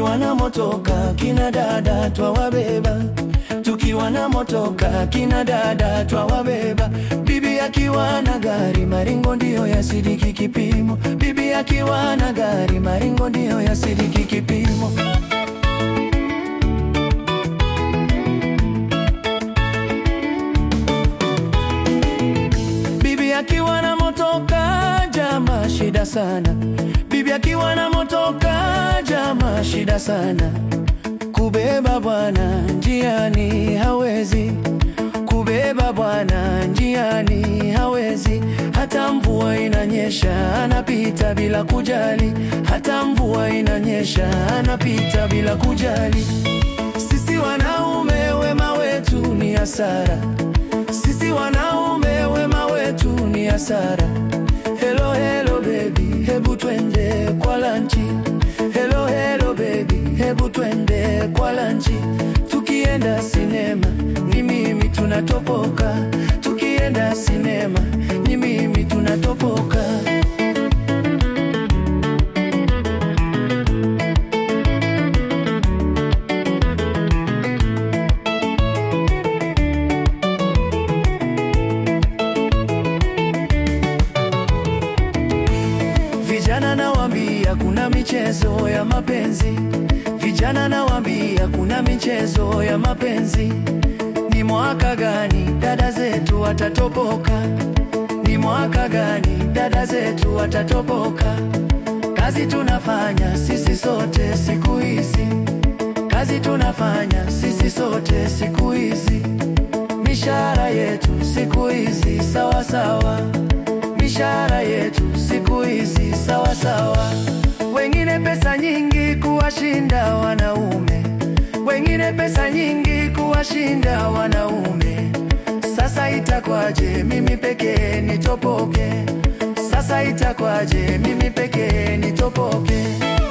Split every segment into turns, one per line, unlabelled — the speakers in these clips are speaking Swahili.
tukiwa na motoka kina dada twawabeba, tukiwa na motoka kina dada twawabeba. Bibi akiwa na gari maringo ndiyo yasidiki kipimo, bibi akiwa na gari maringo ndiyo yasidiki kipimo. Bibi akiwa na motoka jama shida sana, bibi akiwa na motoka jama shida sana. Kubeba bwana njiani hawezi, kubeba bwana njiani hawezi. Hata mvua inanyesha anapita bila kujali, hata mvua inanyesha anapita bila kujali. Sisi wanaume wema wetu ni hasara, sisi wanaume wema wetu ni hasara. Hello hello baby, hebu twende kwa lanchi. Hello hello baby, hebu twende kwa lanchi. Tukienda sinema ni mimi tunatopoka, tukienda sinema ni mimi tunatopoka. Vijana nawaambia kuna michezo ya mapenzi, vijana nawaambia kuna michezo ya mapenzi. Ni mwaka gani dada zetu watatoboka? Ni mwaka gani dada zetu watatoboka? Kazi tunafanya sisi sote siku hizi, kazi tunafanya sisi sote siku hizi. Mishahara yetu siku hizi sawa sawa, mishahara yetu siku hizi sawa sawa. Wengine pesa nyingi kuwashinda wanaume, wengine pesa nyingi kuwashinda wanaume. Sasa itakwaje mimi pekee nitopoke? Sasa itakwaje mimi pekee nitopoke?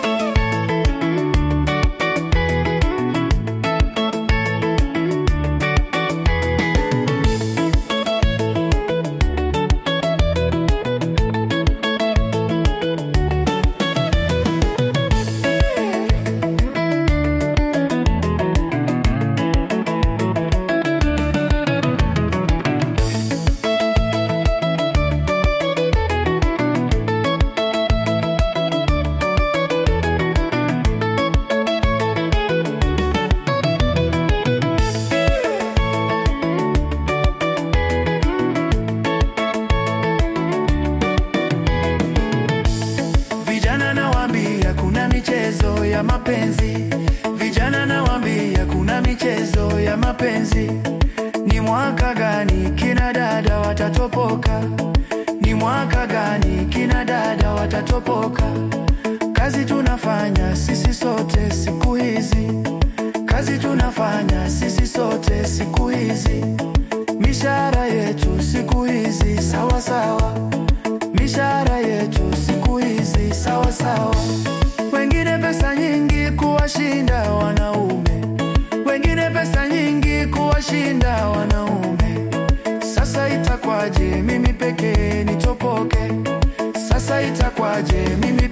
Vijana nawaambia kuna michezo ya mapenzi, vijana nawaambia kuna michezo ya mapenzi. Ni mwaka gani kina dada watatopoka? Ni mwaka gani kina dada watatopoka? Kazi tunafanya sisi sote siku hizi, kazi tunafanya sisi sote siku hizi. Mishahara yetu siku hizi sawa sawa, mishahara yetu siku hizi sawa sawa. Wengine pesa nyingi kuwashinda wanaume, wengine pesa nyingi kuwashinda wanaume. Sasa itakwaje mimi pekee nitopoke? Sasa itakwaje mimi